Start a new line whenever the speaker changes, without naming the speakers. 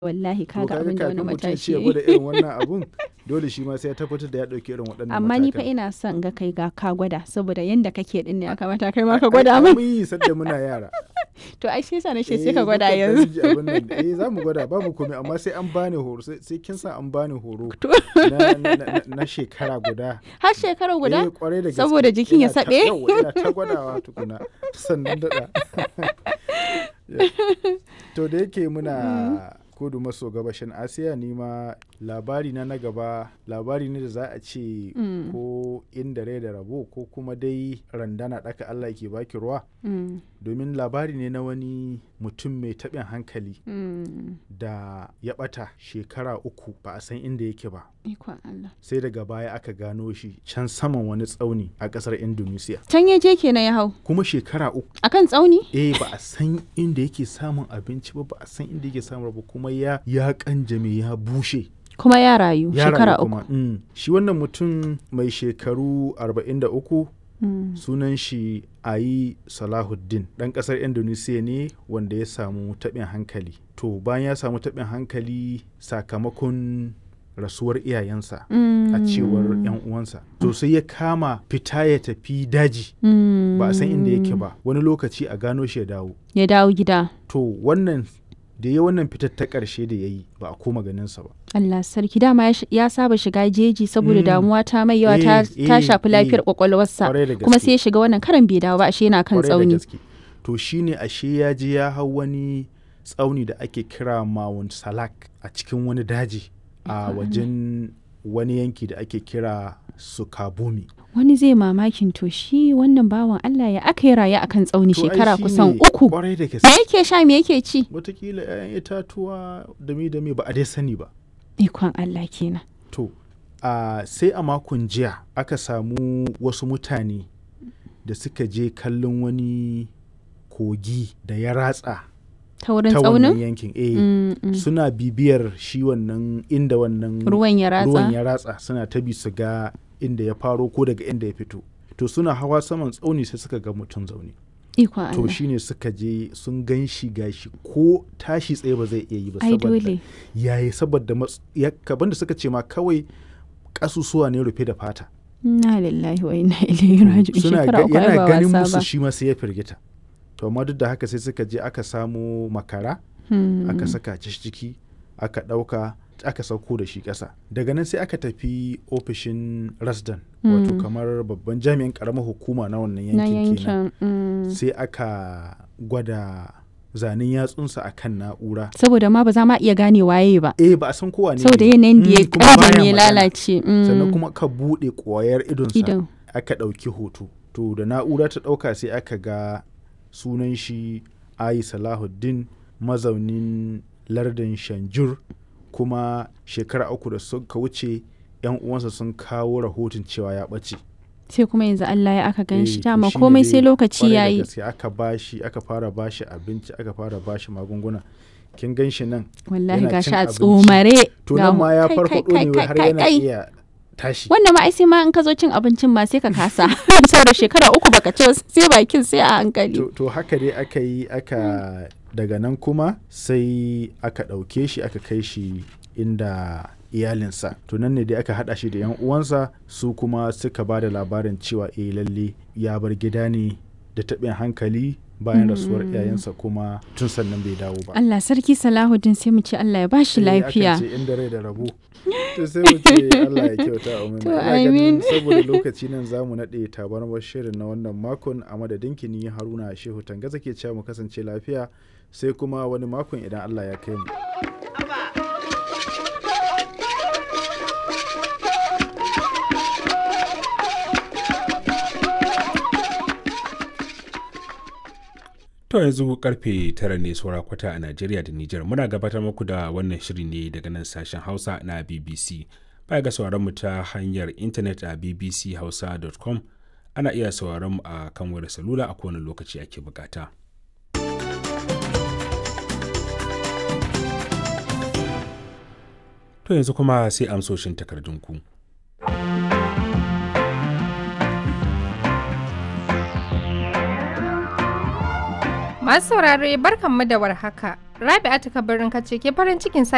wallahi
to
kaga abin da wani
kafin mutum
matashi
ya
ya
gwada
yi.
irin wannan abun dole shi ma sai ya tabbatar da ya ɗauki irin waɗannan
amma ni fa
matakan.
ina son ga kai ga ka gwada saboda yanda kake din ne ya kamata kai ma
Ai-
ka
ai-
gwada
ai
min
mun yi sadda muna yara
to ai shi yasa na ce
Eh,
sai ka gwada
mukan ɗan
yanzu
ji abin nan. eh za mu gwada babu komai amma sai an bani horo sai sai kin sa an bani horo
To.
na, na, na, na shekara guda
har shekara
Eh,
guda
kwarai da gaske.
Saboda jikin ya
Ina ta-
saɓe?
yawwa, ina ta gwadawa tukuna sannan daɗa to da yake muna kudu maso gabashin asiya ni ma labari na na gaba labari ne da za a ce
Mm.
ko inda rai da rabo ko kuma dai randana ɗaka allah ke baki ruwa
Mm,
domin labari ne na wani mutum mai taɓin hankali
mm.
da ya ɓata shekara uku ba a san inda yake ba
ikon Allah
sai daga baya aka gano shi can saman wani tsauni a ƙasar indonesia
can ya je kenan ya hau
kuma shekara uku
akan tsauni
eh ba a san inda yake samun abinci ba ba a san inda yake samun ba kuma ya ya kanjame ya bushe
kuma ya rayu
ya
shekara
rayu
uku
kuma mm. shi wannan mutum mai shekaru 43
Mm,
sunan shi ayi salahuddin ɗan ƙasar indonesia ne wanda ya samu taɓin hankali to bayan ya samu taɓin hankali sakamakon rasuwar iyayensa a cewar 'yan uwansa to sai ya kama fita ya tafi daji
mm,
ba a san inda yake ba wani lokaci a gano shi ya dawo
ya dawo gida
to wannan da ya wannan fitar ta ƙarshe da ya yi ba a koma ganinsa ba
Allah sarki dama ya sh- ya saba shiga jeji saboda
Mm.
damuwa ta mai yawa ta,
Eh,
ta
eh,
shafi lafiyar
eh.
kwakwalwarsa
Kwarai da
kuma
gaske.
sai ya shiga wannan karan bai dawo ba ashe yana kan
Kwarai da
tsauni
gaske. to shine ashe ya je ya hau wani tsauni da ake kira Mount Salak a cikin wani daji a wajen wani yanki da ake kira Sukabumi
wani zai mamakin to shi wannan bawan Allah ya aka yi raye akan tsauni
To ai
shekara
shine
kusan uku
kwarai da
me
gaske
yake sha me yake ci
watakila 'ya'yan itatuwa dami dami ba a dai sani ba
ikon Allah kenan
To, a sai a makon jiya aka samu wasu mutane da suka je kallon wani kogi da ya ratsa
ta wurin
ta wannan
tsaunin
yankin. Eh,
Mm, mm.
suna bibiyar shi wannan inda wannan
ruwan ya ratsa
ruwan ya ratsa suna ta bi su ga inda ya faro ko daga inda ya fito. To suna hawa saman tsauni sai suka ga mutum zaune.
ikon
To
Allah
shine suka je sun gan shi gashi ko tashi tsaye ba zai iya yi ba
ai
saboda
dole
yayi saboda mats- ya kaban da suka ce ma kawai kasusuwa ne rufe da fata
na lillahi wa inna ilaihi raji'un
suna
shekara
ga-
uku ai
yana
ba
ganin
wasa
musu
ba
shi ma sai ya firgita to amma duk da haka sai suka je aka samo makara
Hmm.
aka saka shi ciki aka ɗauka aka sauko da shi ƙasa daga nan sai aka tafi ofishin rasdan wato
Mm.
kamar babban jami'in ƙaramar hukuma na wannan
na
yankin kenan
yankin mm.
sai aka gwada zanen yatsunsa akan na'ura
saboda ma ba za ma iya gane waye ba
eh ba a san kowa ne
saboda
ne.
yanayin da ya
Mm, kuma
ƙare
baya
ne ya
magana.
lalace mm.
sannan kuma ka buɗe ƙwayar idonsa
idan
aka ɗauki hoto to da na'ura ta ɗauka sai aka ga sunan shi ayi salahuddin mazaunin lardin shanjur kuma shekara uku da suka wuce yan uwansa sun kawo rahoton cewa ya ɓace
sai kuma yanzu Allah ya aka gan shi
Eh, to
dama
shine
komai
dai
sai lokaci
kwarai da
yayi
gaske aka bashi aka fara bashi abinci aka fara bashi magunguna kin gan shi nan
wallahi
yana
gashi
cin
a
abinci.
tsomare
to
ga
nan
mu-
ma ya
kai,
farfaɗo
kai,
ne
kai,
har
kai,
yana
kai.
iya tashi
wannan ma ai sai ma in ka zo cin abincin ma sai ka kasa saboda shekara uku baka ci ba, sai bakin sai a hankali
to, to haka dai aka yi aka daga nan kuma sai aka ɗauke shi aka kai shi inda iyalinsa to nan ne dai aka haɗa shi da yan uwansa su kuma suka ba da labarin cewa eh lalle ya bar gida ne da taɓin hankali bayan rasuwar iyayensa kuma tun sannan bai dawo ba
Allah sarki Salahuddin sai mu ce Allah ya bashi
Eh, akan
lafiya
ce inda rai da rabo to sai mu ce Allah ya kyauta a
To,
Ina ganin
amin.
saboda lokaci nan za mu naɗe tabarmar shirin na wannan makon a madadin kini haruna shehu tangaza ke cewa mu kasance lafiya sai kuma wani makon idan Allah ya kai mu.
To yanzu karfe tara ne saura kwata a Najeriya da Nijar muna gabatar muku da wannan shiri ne daga nan sashen Hausa na BBC. Baya ga sauraron mu ta hanyar intanet a bbchausa.com ana iya sauraron mu a kan wayar salula a kowane lokaci ake bukata. To yanzu kuma sai amsoshin takardunku.
Masu saurare barkanmu da warhaka. Rabi'atu Kabirin kace ke farin cikin sake